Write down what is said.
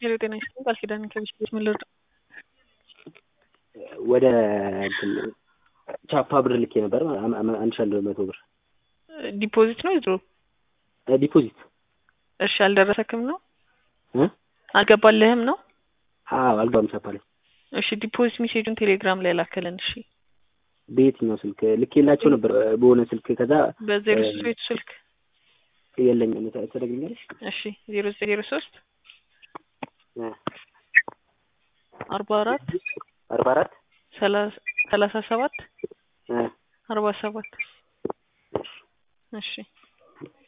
ሄሎ ጤና ይስጥልኝ ቃል ኪዳን ከቢስ ቤት ምን ልርዳ? ወደ እንትን ቻፓ ብር ልኬ ነበር አም- አም- አንድ ሺህ አንድ መቶ ብር ዲፖዚት ነው ድሮ? እ ዲፖዚት እሺ አልደረሰክም ነው? እ አልገባልህም ነው? አዎ አልገባም ቻፓ ላይ እሺ ዲፖዚት ሜሴጁን ቴሌግራም ላይ ላከልን። እሺ በየትኛው ስልክ ልኬላቸው ነበር እ በሆነ ስልክ ከዛ በዜሮ እ ሶስት ቤቱ ስልክ የለኝም ተ- ትነግሪኛለሽ እሺ ዜሮ ዘጠኝ ዜሮ ሶስት እ አርባ አራት አርባ አራት ሰላሳ ሰላሳ ሰባት እ አርባ ሰባት እሺ